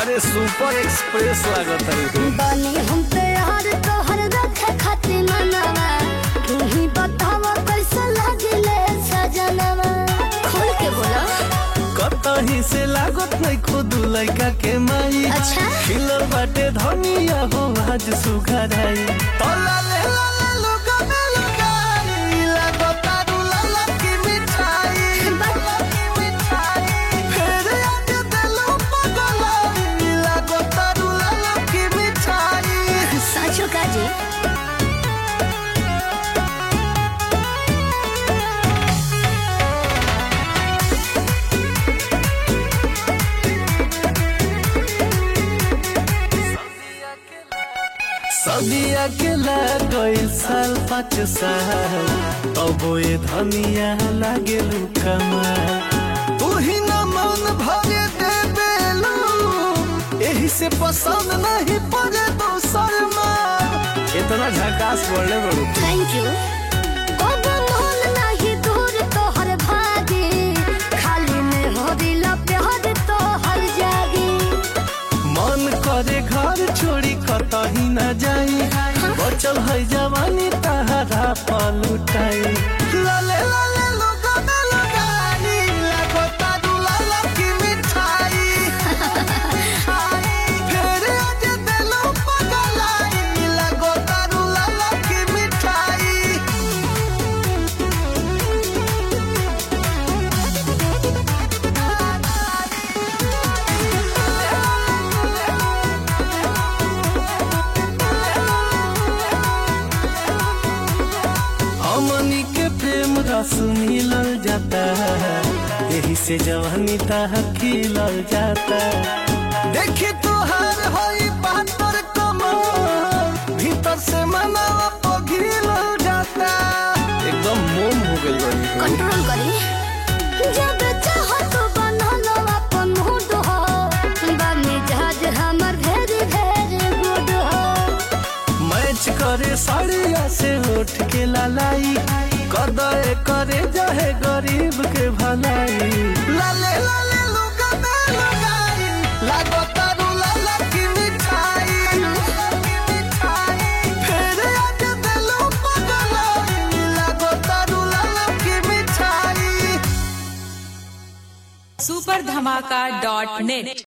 अरे super express लागत है बनी हम प्यार तोहर रखे खातिर मनवा तू ही बतावा कैसा लागिले सजनवा खोल के बोला कतही से लागत नहीं खुद लड़का के माई अच्छा। खिलल बाटे धनिया हो आज सुघराई तो लाले लाले लोगा में लगाई लागत आरू लाला की मिठाई लाला की मिठाई फिर आज दिलो पगलाई लागत आरू लाला की मिठाई साचो का जी सदिया के लागल साल पाँच साल तब ये धनिया लागे लुकमा तू ही न मन भरे दे बेलू यही से पसंद नहीं पड़े दोसर माँ इतना झकास बोले बड़ू थैंक यू बाबा मोहन नाही दूर तोहर भागे खाली में हो दिल प्यार तोहर जागे मन करे घर छोड़ी कतही न जाई बचल है जवानी तहरा पलुटाई लाले लाले लोगा में लगाई लगो तारू लाला की मिठाई फिर आज दिलो पगलाई लगो तारू लाला की मिठाई हमनी के प्रेम रस मिलल जाता है यही से जवानी ताह खिलल जाता देखी तुहार होई पातर कमर भीतर से मनावा पघिलल जाता एकदम मोम हो गई बड़ी कंट्रोल करी जब चाहो तो बना लो अपन मूड हो बने जहाज हमर भेरी भेरी गुड हो मैच करे साड़िया से उठ के लालाई कदे करे जाहे गरीब के भलाई लाले लाले लुगा में लगाई लागो तारू लाला की मिठाई फिर आज दिलो पगलाई लागो तारू लाला की मिठाई सुपर धमाका डॉट नेट